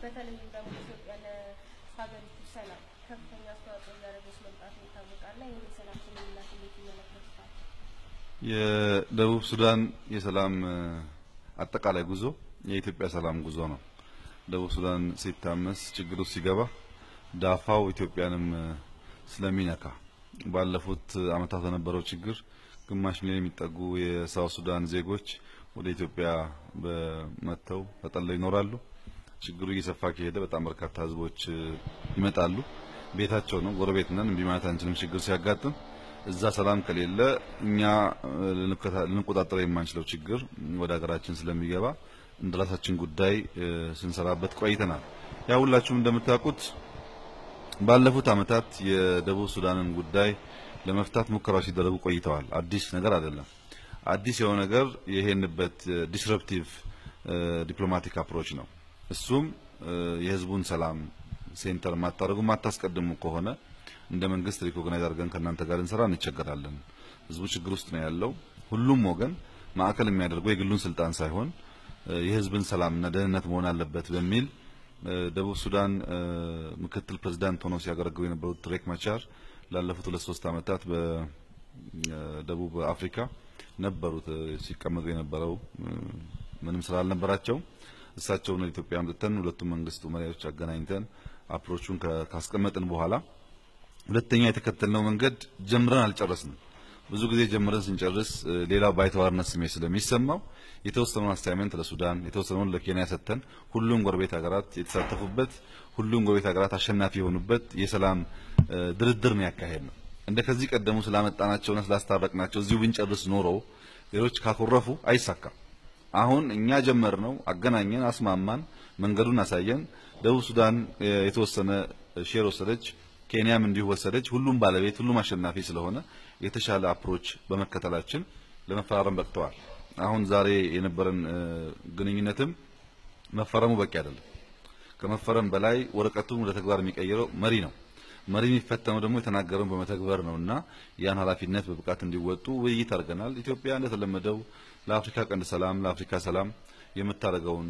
በተለይም ደግሞ ኢትዮጵያ ለሀገሪቱ ሰላም ከፍተኛ አስተዋጽኦ እያደረገች መምጣቱ ይታወቃል። እና ይህን የሰላም ስምምነት እንዴት ይመለከቱታል? የደቡብ ሱዳን የሰላም አጠቃላይ ጉዞ የኢትዮጵያ ሰላም ጉዞ ነው። ደቡብ ሱዳን ሲታመስ ችግር ውስጥ ሲገባ ዳፋው ኢትዮጵያንም ስለሚነካ ባለፉት ዓመታት በነበረው ችግር ግማሽ ሚሊዮን የሚጠጉ የሳውት ሱዳን ዜጎች ወደ ኢትዮጵያ በመጥተው ተጠልለው ይኖራሉ። ችግሩ እየሰፋ ከሄደ በጣም በርካታ ህዝቦች ይመጣሉ። ቤታቸው ነው፣ ጎረቤት ነን፣ እምቢ ማለት አንችልም። ችግር ሲያጋጥም እዛ ሰላም ከሌለ እኛ ልንቆጣጠር የማንችለው ችግር ወደ ሀገራችን ስለሚገባ እንደ ራሳችን ጉዳይ ስንሰራበት ቆይተናል። ያ ሁላችሁም እንደምታውቁት ባለፉት ዓመታት የደቡብ ሱዳንን ጉዳይ ለመፍታት ሙከራዎች ሲደረጉ ቆይተዋል። አዲስ ነገር አይደለም። አዲስ የሆነ ነገር የሄንበት ዲስረፕቲቭ ዲፕሎማቲክ አፕሮች ነው። እሱም የህዝቡን ሰላም ሴንተር ማታደርጉ ማታስቀድሙ ከሆነ እንደ መንግስት ሪኮግናይዝ አድርገን ከእናንተ ጋር እንሰራ እንቸገራለን። ህዝቡ ችግር ውስጥ ነው ያለው። ሁሉም ወገን ማዕከል የሚያደርገው የግሉን ስልጣን ሳይሆን የህዝብን ሰላምና ደህንነት መሆን አለበት በሚል ደቡብ ሱዳን ምክትል ፕሬዝዳንት ሆነው ሲያገለግሉ የነበሩት ሬክ ማቻር ላለፉት ሁለት ሶስት ዓመታት በደቡብ አፍሪካ ነበሩት ሲቀመጡ የነበረው ምንም ስራ አልነበራቸውም። እሳቸውን ወደ ኢትዮጵያ አምጥተን ሁለቱም መንግስቱ መሪዎች አገናኝተን አፕሮቹን ካስቀመጥን በኋላ ሁለተኛ የተከተልነው መንገድ ጀምረን አልጨረስንም። ብዙ ጊዜ ጀምረን ስንጨርስ ሌላው ባይተዋርነት ስሜት ስለሚሰማው የተወሰነውን አሳይመንት ለሱዳን የተወሰነውን ለኬንያ ሰጥተን ሁሉም ጎረቤት ሀገራት የተሳተፉበት ሁሉም ጎረቤት ሀገራት አሸናፊ የሆኑበት የሰላም ድርድር ነው ያካሄድ ነው። እንደ ከዚህ ቀደሙ ስላመጣናቸውና ስላስታረቅናቸው እዚሁ ብንጨርስ ኖሮ ሌሎች ካኮረፉ አይሳካም። አሁን እኛ ጀመር ነው አገናኘን፣ አስማማን፣ መንገዱን አሳየን። ደቡብ ሱዳን የተወሰነ ሼር ወሰደች፣ ኬንያም እንዲሁ ወሰደች። ሁሉም ባለቤት ሁሉም አሸናፊ ስለሆነ የተሻለ አፕሮች በመከተላችን ለመፈራረም በቅተዋል። አሁን ዛሬ የነበረን ግንኙነትም መፈረሙ በቂ አይደለም። ከመፈረም በላይ ወረቀቱን ወደ ተግባር የሚቀይረው መሪ ነው። መሪ የሚፈተነው ደግሞ የተናገረውን በመተግበር ነው እና ያን ኃላፊነት በብቃት እንዲወጡ ውይይት አድርገናል። ኢትዮጵያ እንደተለመደው ለአፍሪካ ቀንድ ሰላም፣ ለአፍሪካ ሰላም የምታደርገውን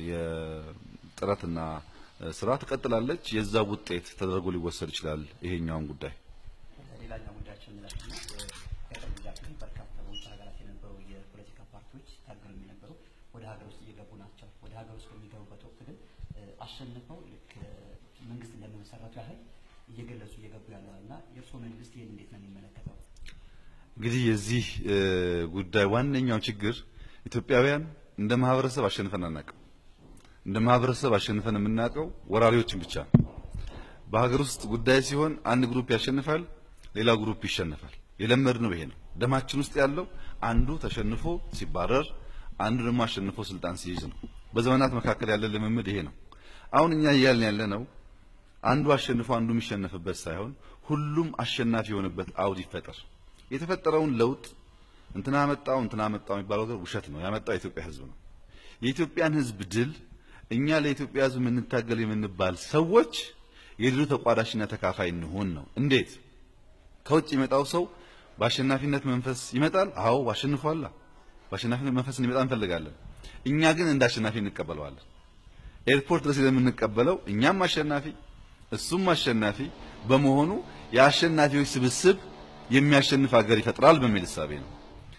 የጥረትና ስራ ትቀጥላለች። የዛ ውጤት ተደርጎ ሊወሰድ ይችላል ይሄኛውን ጉዳይ ሌላኛው ጉዳያችን እንላለን ከቅርብ ጊዜያት ግን በርካታ በውጭ ሀገራት የነበሩ የፖለቲካ ፓርቲዎች ታገሉ የነበሩ ወደ ሀገር ውስጥ እየገቡ ናቸው። ወደ ሀገር ውስጥ በሚገቡበት ወቅት ግን አሸንፈው ልክ መንግስት እንደመሰረቱ ያህል እየገለጹ እየገቡ ያለው እና የእርስዎ መንግስት ይህን እንዴት ነው የሚመለከተው? እንግዲህ የዚህ ጉዳይ ዋነኛው ችግር ኢትዮጵያውያን እንደ ማህበረሰብ አሸንፈን አናውቅም። እንደ ማህበረሰብ አሸንፈን የምናውቀው ወራሪዎችን ብቻ ነው። በሀገር ውስጥ ጉዳይ ሲሆን አንድ ግሩፕ ያሸንፋል፣ ሌላው ግሩፕ ይሸነፋል። የለመድነው ይሄ ነው። ደማችን ውስጥ ያለው አንዱ ተሸንፎ ሲባረር፣ አንዱ ደግሞ አሸንፎ ስልጣን ሲይዝ ነው። በዘመናት መካከል ያለ ልምምድ ይሄ ነው። አሁን እኛ እያልን ያለ ነው አንዱ አሸንፎ አንዱ የሚሸነፍበት ሳይሆን ሁሉም አሸናፊ የሆነበት አውድ ይፈጠር። የተፈጠረውን ለውጥ እንትና መጣው እንትና መጣው የሚባለው ነገር ውሸት ነው። ያመጣው የኢትዮጵያ ሕዝብ ነው። የኢትዮጵያን ሕዝብ ድል እኛ ለኢትዮጵያ ሕዝብ የምንታገል የምንባል ሰዎች የድሉ ተቋዳሽና ተካፋይ እንሆን ነው። እንዴት? ከውጭ የመጣው ሰው በአሸናፊነት መንፈስ ይመጣል። አዎ አሸንፏላ። በአሸናፊነት መንፈስ እንዲመጣ እንፈልጋለን። እኛ ግን እንደ አሸናፊ እንቀበለዋለን። ኤርፖርት ድረስ የምንቀበለው እኛም አሸናፊ እሱም አሸናፊ በመሆኑ የአሸናፊዎች ስብስብ የሚያሸንፍ ሀገር ይፈጥራል በሚል እሳቤ ነው።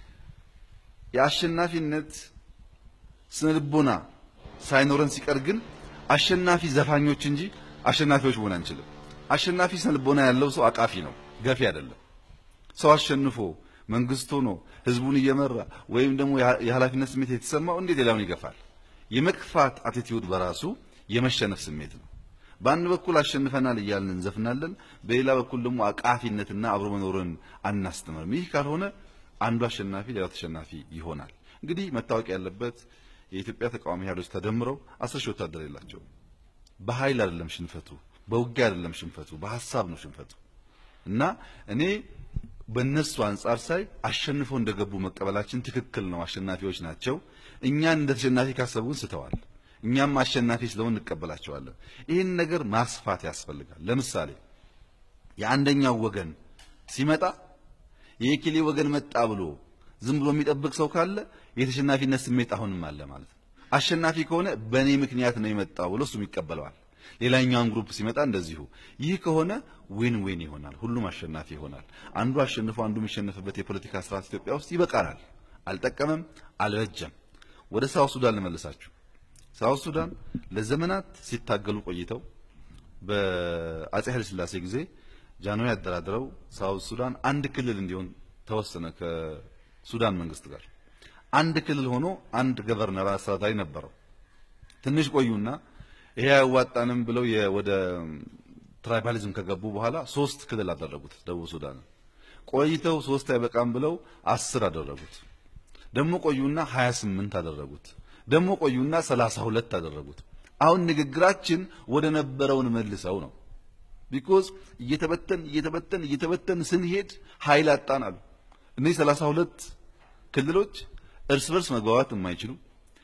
የአሸናፊነት ስነልቦና ሳይኖረን ሲቀር ግን አሸናፊ ዘፋኞች እንጂ አሸናፊዎች መሆን አንችልም። አሸናፊ ስነልቦና ያለው ሰው አቃፊ ነው፣ ገፊ አይደለም። ሰው አሸንፎ መንግስት ሆኖ ህዝቡን እየመራ ወይም ደግሞ የኃላፊነት ስሜት የተሰማው እንዴት ሌላውን ይገፋል? የመግፋት አቲቲዩድ በራሱ የመሸነፍ ስሜት ነው። በአንድ በኩል አሸንፈናል እያልን እንዘፍናለን፣ በሌላ በኩል ደግሞ አቃፊነትና አብሮ መኖርን አናስተምርም። ይህ ካልሆነ አንዱ አሸናፊ ሌላው ተሸናፊ ይሆናል። እንግዲህ መታወቅ ያለበት የኢትዮጵያ ተቃዋሚ ኃይሎች ተደምረው አስር ሺህ ወታደር የላቸውም። በኃይል አይደለም ሽንፈቱ፣ በውጊያ አይደለም ሽንፈቱ፣ በሀሳብ ነው ሽንፈቱ እና እኔ በእነሱ አንጻር ሳይ አሸንፈው እንደገቡ መቀበላችን ትክክል ነው። አሸናፊዎች ናቸው። እኛን እንደ ተሸናፊ ካሰቡን ስተዋል። እኛም አሸናፊ ስለሆን እንቀበላቸዋለን። ይህን ነገር ማስፋት ያስፈልጋል። ለምሳሌ የአንደኛው ወገን ሲመጣ የኬሌ ወገን መጣ ብሎ ዝም ብሎ የሚጠብቅ ሰው ካለ የተሸናፊነት ስሜት አሁንም አለ ማለት ነው። አሸናፊ ከሆነ በእኔ ምክንያት ነው የመጣው ብሎ እሱም ይቀበለዋል። ሌላኛውን ግሩፕ ሲመጣ እንደዚሁ። ይህ ከሆነ ዊን ዊን ይሆናል፣ ሁሉም አሸናፊ ይሆናል። አንዱ አሸንፎ አንዱ የሚሸነፍበት የፖለቲካ ስርዓት ኢትዮጵያ ውስጥ ይበቃናል። አልጠቀመም፣ አልበጀም። ወደ ሳውት ሱዳን ልመልሳችሁ። ሳውት ሱዳን ለዘመናት ሲታገሉ ቆይተው በአጼ ኃይለ ሥላሴ ጊዜ ጃንሆይ ያደራድረው ሳውት ሱዳን አንድ ክልል እንዲሆን ተወሰነ ከሱዳን መንግስት ጋር አንድ ክልል ሆኖ አንድ ገቨርነር አስተዳዳሪ ነበረው። ትንሽ ቆዩና ይሄ አያዋጣንም ብለው ወደ ትራይባሊዝም ከገቡ በኋላ ሶስት ክልል አደረጉት ደቡብ ሱዳን። ቆይተው ሶስት አይበቃም ብለው አስር አደረጉት። ደግሞ ቆዩና 28 አደረጉት። ደግሞ ቆዩና 32 አደረጉት። አሁን ንግግራችን ወደ ነበረውን መልሰው ነው። ቢኮዝ እየተበተን እየተበተን እየተበተን ስንሄድ ኃይል አጣን አሉ። እነዚህ 32 ክልሎች እርስ በርስ መግባባት የማይችሉ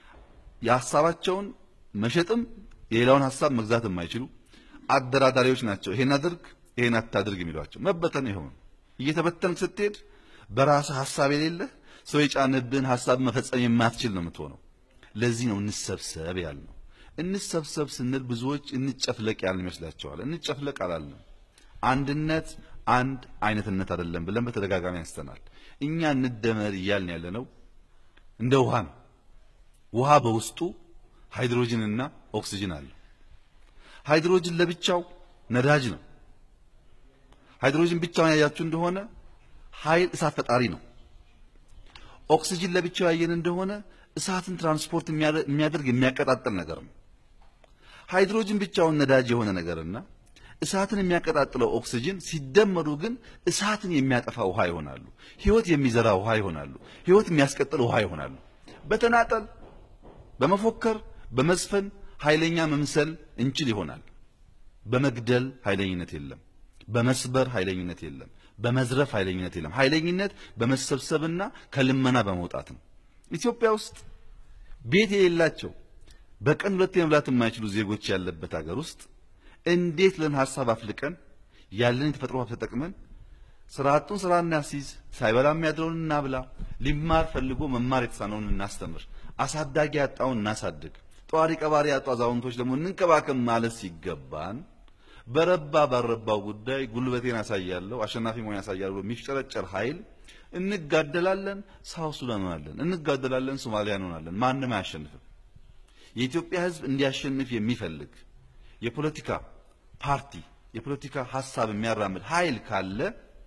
የሀሳባቸውን መሸጥም የሌላውን ሀሳብ መግዛት የማይችሉ አደራዳሪዎች ናቸው። ይሄን አድርግ ይሄን አታድርግ የሚሏቸው መበተን ይሆን እየተበተን ስትሄድ በራስህ ሀሳብ የሌለህ ሰው የጫንብህን ሀሳብ መፈጸም የማትችል ነው የምትሆነው። ለዚህ ነው እንሰብሰብ ያልነው። እንሰብሰብ ስንል ብዙዎች እንጨፍለቅ ያልን ይመስላቸዋል። እንጨፍለቅ አላልንም። አንድነት አንድ አይነትነት አይደለም ብለን በተደጋጋሚ ያስተናል። እኛ እንደመር እያልን ያለ ነው እንደ ውሃ ነው። ውሃ በውስጡ ሃይድሮጅንና ኦክሲጅን አለው። ሃይድሮጅን ለብቻው ነዳጅ ነው። ሃይድሮጅን ብቻውን ያያችሁ እንደሆነ ኃይል እሳት ፈጣሪ ነው። ኦክሲጅን ለብቻው ያየን እንደሆነ እሳትን ትራንስፖርት የሚያደርግ የሚያቀጣጥል ነገር ነው። ሃይድሮጅን ብቻውን ነዳጅ የሆነ ነገርና እሳትን የሚያቀጣጥለው ኦክሲጅን ሲደመሩ ግን እሳትን የሚያጠፋ ውሃ ይሆናሉ። ህይወት የሚዘራ ውሃ ይሆናሉ። ህይወት የሚያስቀጥል ውሃ ይሆናሉ። በተናጠል በመፎከር በመዝፈን ኃይለኛ መምሰል እንችል ይሆናል። በመግደል ኃይለኝነት የለም። በመስበር ኃይለኝነት የለም። በመዝረፍ ኃይለኝነት የለም። ኃይለኝነት በመሰብሰብና ከልመና በመውጣት ነው። ኢትዮጵያ ውስጥ ቤት የሌላቸው በቀን ሁለት መብላት የማይችሉ ዜጎች ያለበት ሀገር ውስጥ እንዴት ለን ሀሳብ አፍልቀን ያለን የተፈጥሮ ሀብት ተጠቅመን ስራ አጡን ስራ እናስይዝ፣ ሳይበላ የሚያድረውን እናብላ፣ ሊማር ፈልጎ መማር የተሳነውን እናስተምር፣ አሳዳጊ ያጣውን እናሳድግ፣ ጧሪ ቀባሪ ያጡ አዛውንቶች ደግሞ እንንከባከብ ማለት ሲገባን በረባ ባረባው ጉዳይ ጉልበቴን አሳያለሁ አሸናፊ መሆን ያሳያለሁ ብሎ የሚፍጨረጨር ኃይል እንጋደላለን፣ ሳውት ሱዳን እንሆናለን፣ እንጋደላለን፣ ሶማሊያ እንሆናለን። ማንም አያሸንፍም። የኢትዮጵያ ሕዝብ እንዲያሸንፍ የሚፈልግ የፖለቲካ ፓርቲ የፖለቲካ ሀሳብ የሚያራምድ ኃይል ካለ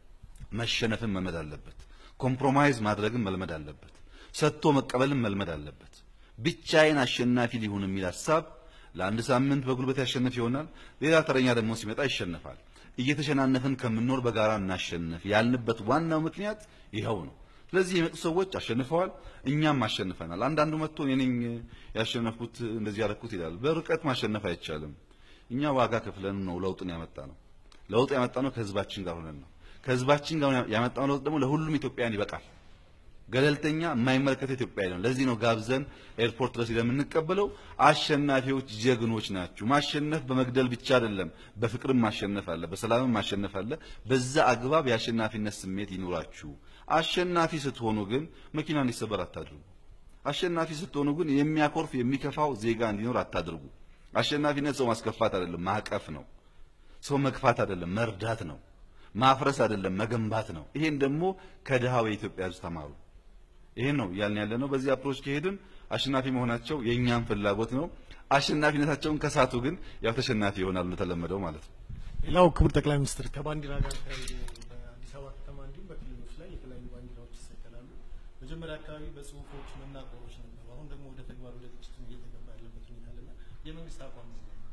መሸነፍን መልመድ አለበት። ኮምፕሮማይዝ ማድረግን መልመድ አለበት። ሰጥቶ መቀበልን መልመድ አለበት። ብቻዬን አሸናፊ ሊሆን የሚል ሀሳብ ለአንድ ሳምንት በጉልበት ያሸንፍ ይሆናል። ሌላ ተረኛ ደግሞ ሲመጣ ይሸነፋል። እየተሸናነፍን ከምንኖር በጋራ እናሸንፍ ያልንበት ዋናው ምክንያት ይኸው ነው። ስለዚህ የመጡ ሰዎች አሸንፈዋል፣ እኛም አሸንፈናል። አንዳንዱ መጥቶ እኔ ነኝ ያሸነፍኩት እንደዚህ ያደረኩት ይላል። በርቀት ማሸነፍ አይቻልም። እኛ ዋጋ ከፍለን ነው ለውጥን ያመጣ ነው። ለውጥ ያመጣ ነው ከህዝባችን ጋር ሆነን ነው። ከህዝባችን ጋር ያመጣው ለውጥ ደግሞ ለሁሉም ኢትዮጵያውያን ይበቃል። ገለልተኛ የማይመለከተው ኢትዮጵያዊ ነው። ለዚህ ነው ጋብዘን ኤርፖርት ድረስ የምንቀበለው። አሸናፊዎች ጀግኖች ናችሁ። ማሸነፍ በመግደል ብቻ አይደለም፣ በፍቅርም ማሸነፍ አለ፣ በሰላምም ማሸነፍ አለ። በዛ አግባብ የአሸናፊነት ስሜት ይኑራችሁ። አሸናፊ ስትሆኑ ግን መኪና እንዲሰበር አታድርጉ። አሸናፊ ስትሆኑ ግን የሚያኮርፍ የሚከፋው ዜጋ እንዲኖር አታድርጉ። አሸናፊነት ሰው ማስከፋት አይደለም፣ ማቀፍ ነው። ሰው መግፋት አይደለም፣ መርዳት ነው። ማፍረስ አይደለም፣ መገንባት ነው። ይሄን ደግሞ ከድሃው የኢትዮጵያ ሕዝብ ተማሩ። ይሄን ነው እያልን ያለ ነው። በዚህ አፕሮች ከሄድን አሸናፊ መሆናቸው የእኛም ፍላጎት ነው። አሸናፊነታቸውን ከሳቱ ግን ያው ተሸናፊ ይሆናሉ እንደተለመደው ማለት ነው። ሌላው ክቡር ጠቅላይ ሚኒስትር ከባንዲራ ጋር ተያይዞ በአዲስ አበባ ከተማ እንዲሁም በክልሎች ላይ የተለያዩ ባንዲራዎች ይሰቀላሉ። መጀመሪያ አካባቢ በጽሁፎች መናቆሮች ነበሩ። አሁን ደግሞ ወደ ተግባር ወደ ግጭት እየተገባ ያለበት ሁኔታ አለና የመንግስት አቋም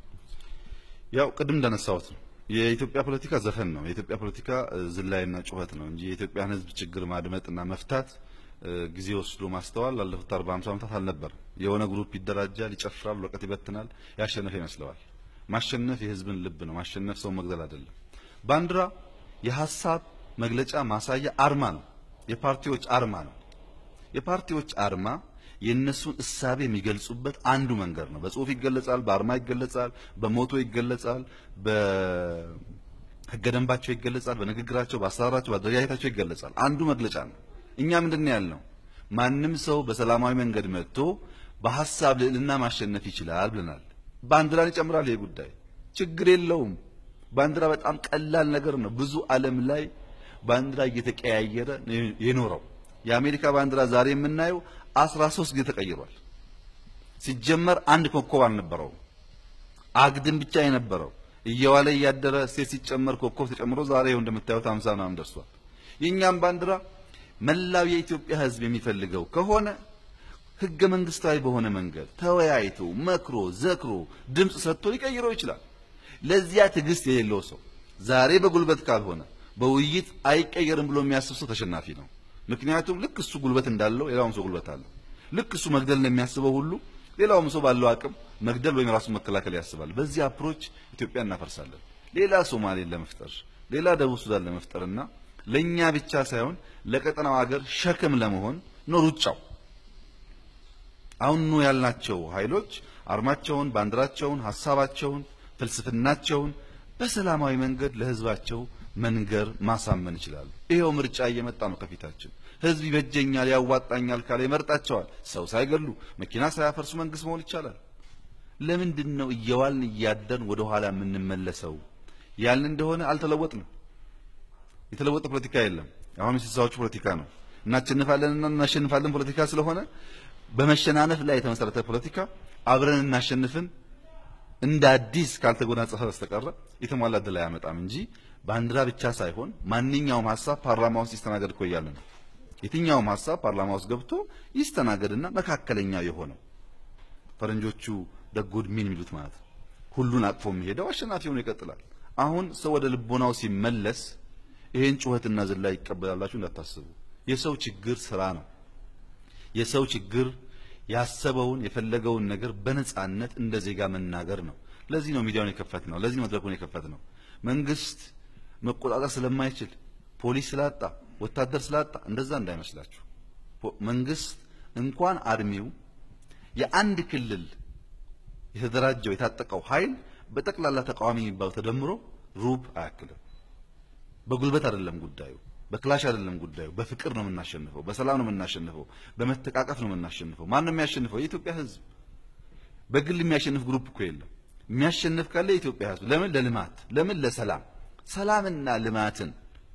ያው ቅድም እንዳነሳሁት ነው የኢትዮጵያ ፖለቲካ ዘፈን ነው። የኢትዮጵያ ፖለቲካ ዝላይና ጩኸት ነው እንጂ የኢትዮጵያን ሕዝብ ችግር ማድመጥና መፍታት ጊዜ ወስዶ ማስተዋል ላለፉት አርባ ሃምሳ ዓመታት አልነበረም። የሆነ ግሩፕ ይደራጃል፣ ይጨፍራል፣ ወረቀት ይበትናል፣ ያሸነፈ ይመስለዋል። ማሸነፍ የህዝብን ልብ ነው። ማሸነፍ ሰው መግደል አይደለም። ባንዲራ የሀሳብ መግለጫ ማሳያ አርማ ነው። የፓርቲዎች አርማ ነው። የፓርቲዎች አርማ የእነሱን እሳቤ የሚገልጹበት አንዱ መንገድ ነው። በጽሁፍ ይገለጻል፣ በአርማ ይገለጻል፣ በሞቶ ይገለጻል፣ በህገ ደንባቸው ይገለጻል፣ በንግግራቸው፣ በአሰራራቸው፣ በአደረጃጀታቸው ይገለጻል። አንዱ መግለጫ ነው። እኛ ምንድን ነው ያልነው? ማንም ሰው በሰላማዊ መንገድ መጥቶ በሀሳብ ልዕልና ማሸነፍ ይችላል ብለናል። ባንዲራን ይጨምራል። ይሄ ጉዳይ ችግር የለውም። ባንዲራ በጣም ቀላል ነገር ነው። ብዙ ዓለም ላይ ባንዲራ እየተቀያየረ ነው የኖረው። የአሜሪካ ባንዲራ ዛሬ የምናየው አስራ ሶስት ጊዜ ተቀይሯል። ሲጀመር አንድ ኮከብ አልነበረውም። አግድም ብቻ የነበረው እየዋለ እያደረ ሴት ሲጨመር ኮከብ ተጨምሮ ዛሬ ይኸው እንደምታዩት አምሳ ምናምን ደርሷል። የእኛም ባንዲራ መላው የኢትዮጵያ ሕዝብ የሚፈልገው ከሆነ ህገ መንግስታዊ በሆነ መንገድ ተወያይቶ መክሮ ዘክሮ ድምፅ ሰጥቶ ሊቀይረው ይችላል። ለዚያ ትዕግስት የሌለው ሰው ዛሬ በጉልበት ካልሆነ በውይይት አይቀየርም ብሎ የሚያስብ ሰው ተሸናፊ ነው። ምክንያቱም ልክ እሱ ጉልበት እንዳለው ሌላውም ሰው ጉልበት አለው። ልክ እሱ መግደል እንደሚያስበው ሁሉ ሌላውም ሰው ባለው አቅም መግደል ወይም ራሱን መከላከል ያስባል። በዚህ አፕሮች ኢትዮጵያ እናፈርሳለን። ሌላ ሶማሌን ለመፍጠር ሌላ ደቡብ ሱዳን ለመፍጠርና ለኛ ብቻ ሳይሆን ለቀጠናው ሀገር ሸክም ለመሆን ነው ሩጫው። አሁን ነው ያልናቸው ኃይሎች አርማቸውን፣ ባንዲራቸውን፣ ሀሳባቸውን፣ ፍልስፍናቸውን በሰላማዊ መንገድ ለህዝባቸው መንገር ማሳመን ይችላሉ። ይሄው ምርጫ እየመጣ ነው ከፊታችን። ህዝብ ይበጀኛል፣ ያዋጣኛል ካለ ይመርጣቸዋል። ሰው ሳይገሉ መኪና ሳያፈርሱ መንግስት መሆን ይቻላል። ለምንድን ነው እየዋልን እያደርን ወደ ኋላ የምንመለሰው? ያልን እንደሆነ አልተለወጥንም። የተለወጠ ፖለቲካ የለም። አሁን የስልሳዎቹ ፖለቲካ ነው። እናሸንፋለንና እናሸንፋለን ፖለቲካ ስለሆነ በመሸናነፍ ላይ የተመሰረተ ፖለቲካ አብረን እናሸንፍን እንደ አዲስ ካልተጎናጸፈ በስተቀረ የተሟላ ድል አያመጣም እንጂ ባንዲራ ብቻ ሳይሆን ማንኛውም ሀሳብ ፓርላማ ውስጥ ይስተናገድ እኮ እያለ ነው። የትኛውም ሀሳብ ፓርላማ ውስጥ ገብቶ ይስተናገድና መካከለኛ የሆነው ፈረንጆቹ ደጉድ ሚን የሚሉት ማለት ነው ሁሉን አቅፎ የሚሄደው አሸናፊ ሆኖ ይቀጥላል። አሁን ሰው ወደ ልቦናው ሲመለስ ይሄን ጩኸትና ዝላይ ይቀበላላችሁ እንዳታስቡ። የሰው ችግር ስራ ነው። የሰው ችግር ያሰበውን የፈለገውን ነገር በነጻነት እንደ ዜጋ መናገር ነው። ለዚህ ነው ሚዲያውን የከፈት ነው። ለዚህ ነው መድረኩን የከፈት ነው። መንግስት መቆጣጠር ስለማይችል ፖሊስ ስላጣ ወታደር ስላጣ እንደዛ እንዳይመስላችሁ። መንግስት እንኳን አርሚው የአንድ ክልል የተደራጀው የታጠቀው ኃይል በጠቅላላ ተቃዋሚ የሚባለው ተደምሮ ሩብ አያክልም። በጉልበት አይደለም ጉዳዩ፣ በክላሽ አይደለም ጉዳዩ። በፍቅር ነው የምናሸንፈው፣ በሰላም ነው የምናሸንፈው፣ በመተቃቀፍ ነው የምናሸንፈው። ማን ነው የሚያሸንፈው? የኢትዮጵያ ሕዝብ። በግል የሚያሸንፍ ግሩፕ እኮ የለም። የሚያሸንፍ ካለ የኢትዮጵያ ሕዝብ። ለምን? ለልማት። ለምን? ለሰላም። ሰላምና ልማትን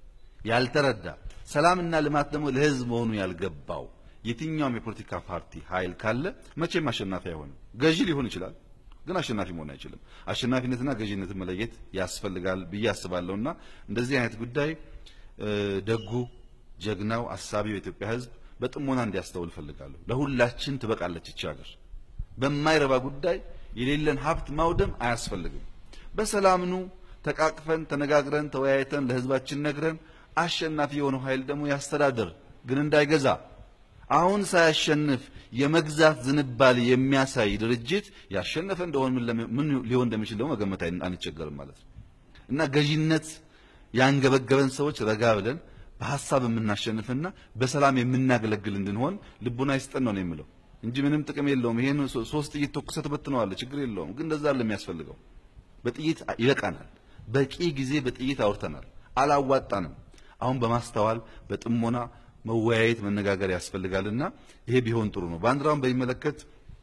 ያልተረዳ ሰላምና ልማት ደግሞ ለሕዝብ መሆኑ ያልገባው የትኛውም የፖለቲካ ፓርቲ ኃይል ካለ መቼም አሸናፊ አይሆንም። ገዢ ሊሆን ይችላል ግን አሸናፊ መሆን አይችልም። አሸናፊነትና ገዢነትን መለየት ያስፈልጋል ብዬ አስባለሁና እንደዚህ አይነት ጉዳይ ደጉ ጀግናው አሳቢው የኢትዮጵያ ሕዝብ በጥሞና እንዲያስተውል እፈልጋለሁ። ለሁላችን ትበቃለች ይቺ ሀገር። በማይረባ ጉዳይ የሌለን ሀብት ማውደም አያስፈልግም። በሰላምኑ ተቃቅፈን ተነጋግረን ተወያይተን ለሕዝባችን ነግረን አሸናፊ የሆነው ኃይል ደግሞ ያስተዳድር፣ ግን እንዳይገዛ አሁን ሳያሸንፍ የመግዛት ዝንባሌ የሚያሳይ ድርጅት ያሸነፈ እንደሆነ ምን ሊሆን እንደሚችል ደግሞ መገመት አንቸገርም ማለት ነው እና ገዢነት ያንገበገበን ሰዎች ረጋ ብለን በሀሳብ የምናሸንፍና በሰላም የምናገለግል እንድንሆን ልቡና ይስጠን ነው የምለው እንጂ ምንም ጥቅም የለውም። ይሄን ሶስት ጥይት ተኩሰህ ትበትነዋለህ፣ ችግር የለውም። ግን እንደዛ አለ የሚያስፈልገው በጥይት ይበቃናል። በቂ ጊዜ በጥይት አውርተናል፣ አላዋጣንም። አሁን በማስተዋል በጥሞና መወያየት መነጋገር ያስፈልጋልና ይሄ ቢሆን ጥሩ ነው። ባንዲራውን በሚመለከት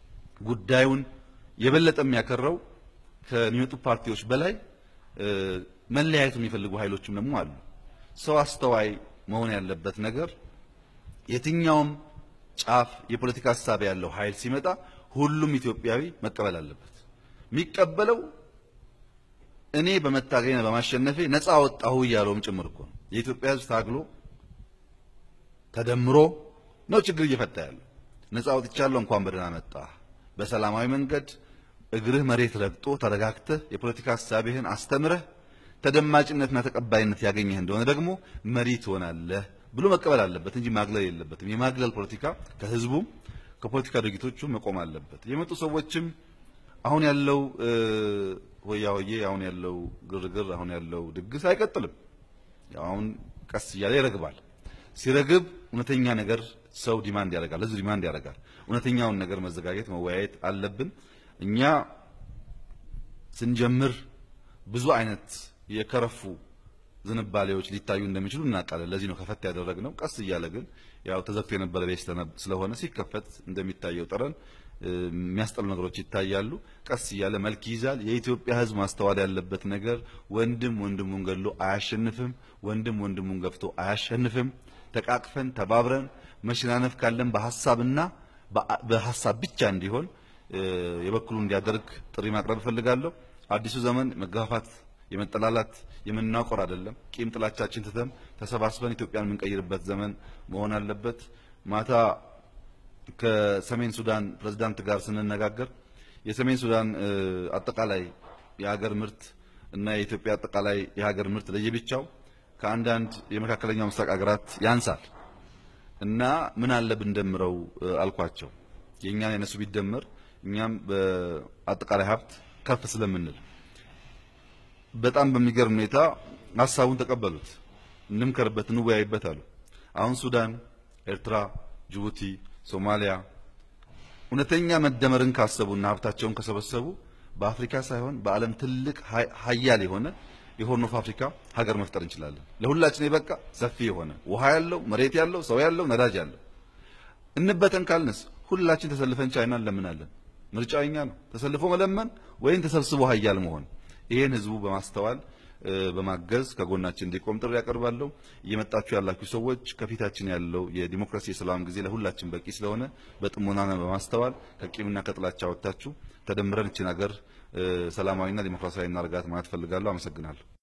ጉዳዩን የበለጠ የሚያከራው ከሚመጡ ፓርቲዎች በላይ መለያየቱ የሚፈልጉ ኃይሎችም ደግሞ አሉ። ሰው አስተዋይ መሆን ያለበት ነገር የትኛውም ጫፍ የፖለቲካ ሀሳብ ያለው ኃይል ሲመጣ ሁሉም ኢትዮጵያዊ መቀበል አለበት። የሚቀበለው እኔ በመታገኝ በማሸነፌ ነፃ ወጣሁ እያለውም ጭምር እኮ ነው። የኢትዮጵያ ሕዝብ ታግሎ ተደምሮ ነው ችግር እየፈታ ያለው። ነፃ ወጥቻለሁ እንኳን በደህና መጣ። በሰላማዊ መንገድ እግርህ መሬት ረግጦ ተረጋግተህ የፖለቲካ ሀሳብህን አስተምረህ ተደማጭነትና ተቀባይነት ያገኘህ እንደሆነ ደግሞ መሪ ትሆናለህ ብሎ መቀበል አለበት እንጂ ማግለል የለበትም። የማግለል ፖለቲካ ከህዝቡም ከፖለቲካ ድርጊቶቹ መቆም አለበት። የመጡ ሰዎችም አሁን ያለው ሆያ ሆዬ፣ አሁን ያለው ግርግር፣ አሁን ያለው ድግስ አይቀጥልም። አሁን ቀስ እያለ ይረግባል። ሲረግብ እውነተኛ ነገር ሰው ዲማንድ ያደርጋል፣ ህዝብ ዲማንድ ያደርጋል። እውነተኛውን ነገር መዘጋጀት መወያየት አለብን። እኛ ስንጀምር ብዙ አይነት የከረፉ ዝንባሌዎች ሊታዩ እንደሚችሉ እናውቃለን። ለዚህ ነው ከፈት ያደረግነው። ቀስ እያለ ግን ያው ተዘግቶ የነበረ ቤት ስለሆነ ሲከፈት እንደሚታየው ጠረን የሚያስጠሉ ነገሮች ይታያሉ። ቀስ እያለ መልክ ይይዛል። የኢትዮጵያ ሕዝብ ማስተዋል ያለበት ነገር ወንድም ወንድሙን ገድሎ አያሸንፍም። ወንድም ወንድሙን ገፍቶ አያሸንፍም። ተቃቅፈን ተባብረን መሸናነፍ ካለን በሀሳብና በሀሳብ ብቻ እንዲሆን የበኩሉ እንዲያደርግ ጥሪ ማቅረብ እፈልጋለሁ። አዲሱ ዘመን መገፋፋት፣ የመጠላላት፣ የመናቆር አይደለም። ቂም ጥላቻችን ትተን ተሰባስበን ኢትዮጵያን የምንቀይርበት ዘመን መሆን አለበት። ማታ ከሰሜን ሱዳን ፕሬዝዳንት ጋር ስንነጋገር የሰሜን ሱዳን አጠቃላይ የሀገር ምርት እና የኢትዮጵያ አጠቃላይ የሀገር ምርት ለየብቻው ከአንዳንድ የመካከለኛው ምስራቅ ሀገራት ያንሳል እና ምን አለ ብንደምረው አልኳቸው። የእኛን የነሱ ቢደመር እኛም በአጠቃላይ ሀብት ከፍ ስለምንል በጣም በሚገርም ሁኔታ ሀሳቡን ተቀበሉት። እንምከርበት፣ እንወያይበት አሉ። አሁን ሱዳን፣ ኤርትራ፣ ጅቡቲ፣ ሶማሊያ እውነተኛ መደመርን ካሰቡና ሀብታቸውን ከሰበሰቡ በአፍሪካ ሳይሆን በዓለም ትልቅ ሀያል የሆነ የሆርን ኦፍ አፍሪካ ሀገር መፍጠር እንችላለን። ለሁላችን የበቃ ሰፊ የሆነ ውሃ ያለው መሬት ያለው ሰው ያለው ነዳጅ ያለው እንበተን ካልንስ ሁላችን ተሰልፈን ቻይና እንለምናለን። ምርጫው እኛ ነው። ተሰልፎ መለመን ወይም ተሰብስቦ ሀያል መሆን። ይሄን ህዝቡ በማስተዋል በማገዝ ከጎናችን እንዲቆም ጥሪ ያቀርባለሁ። እየመጣችሁ ያላችሁ ሰዎች ከፊታችን ያለው የዲሞክራሲ የሰላም ጊዜ ለሁላችን በቂ ስለሆነ በጥሞናና በማስተዋል ከቂምና ከጥላቻ ወጥታችሁ ተደምረን እችን ሀገር ሰላማዊና ዲሞክራሲያዊ እናርጋት ማለት ፈልጋለሁ። አመሰግናለሁ።